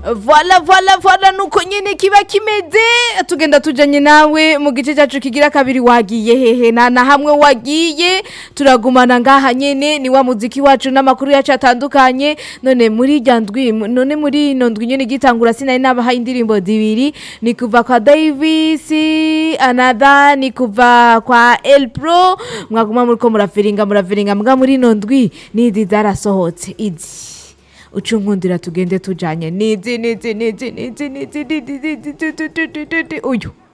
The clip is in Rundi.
voila voila voila nuko nyene kiba kimeze tugenda tujanye nawe mu gice cyacu kigira kabiri wagiye hehe na na hamwe wagiye turagumana ngaha nyene ni wa muziki wacu n'amakuru yacu atandukanye none muri irya ndwi none muri ino ndwi nyene gitangura sinari nabahaye indirimbo zibiri ni kuva kwa Davis another ni kuva kwa El Pro mwaguma muriko muraviringa muraviringa mbwa muri ino ndwi nizi zarasohotse izi ucunkundira tugende tujanye nizi nizi nizi nizi nizi nizi nizi nizi uyu